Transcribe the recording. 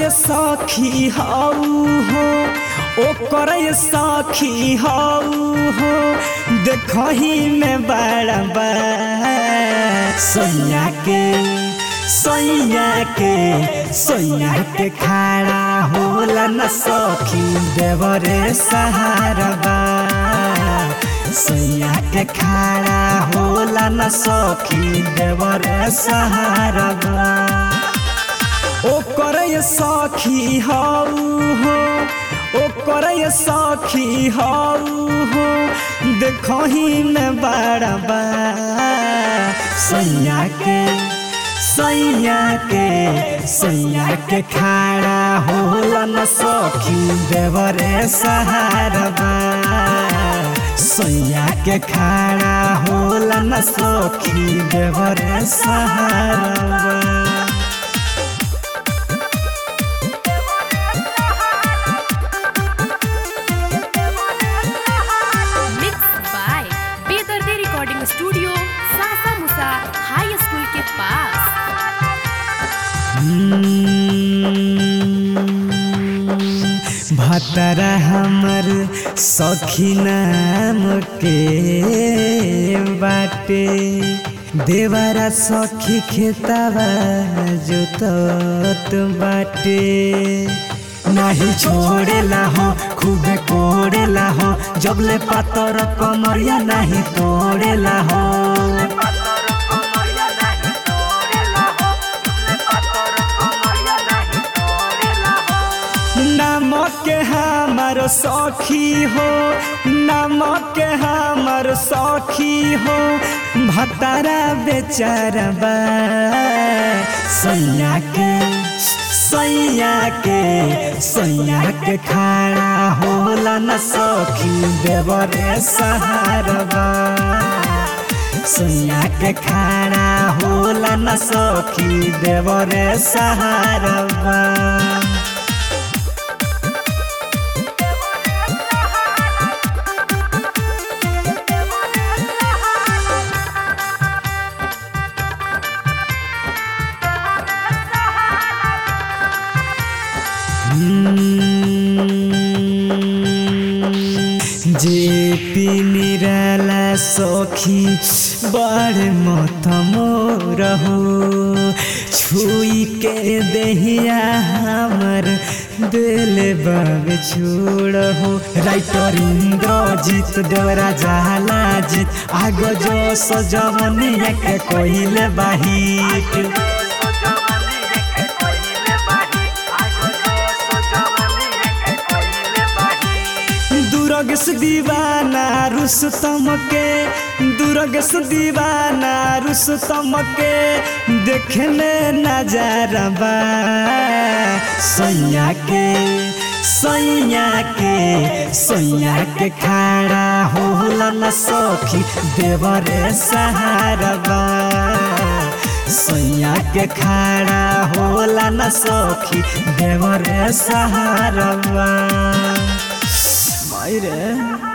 ये सखी हऊ हो ओकर ये सखी हऊ हो देखही में बड़ा बा सैया के सैया के सैया के खाड़ा होला न सखी देवरे सहारा बा सैया के खाड़ा होला न सखी देवरे सहारा बा ओकर ये सखी हऊ हो ओकर ये सखी हऊ हो देखही में बड़ा बा सैया के सैया के सैया के खाड़ा होला न सखी देवरे सहारा बा सैया के खाड़ा होला न सखी देवरे सहारा बा मिक्स बाय बेदर्दे रिकॉर्डिंग स्टूडियो सासा मुसा हाई स्कूल के पास भतरा हमर सखी नाम के बाटे देवरा सखी खेतवा जोतत बाटे नाही छोड़ेला हो खूबे कोड़ेला हो जबले पातर कमरिया नाही तोड़ेला हो नमक के हमर सखी हो नमक के हमर सखी हो भतारा बेचारबा सैया के सैया के सैया के खाड़ा होला न सखी देवरे सहारबा सैया के खाड़ा होला न सखी देवरे सहारबा जे पी निराला सखी बड़ मत मोर हो छुई के दहिया हमर दिल बाब छोड़ हो राइटर इंद्रजीत देवरा जाला जीत आग जो सजवनिया के कहिले बाहिट दुर्गस दीवाना रुस्तम के दुर्गस दीवाना रुस्तम के देखने नजारा बा सैया के सैया के सैया के खाड़ा होला न सखी देवरे सहारा बा सैया के खाड़ा होला न सखी देवरे सहारा बा मायरे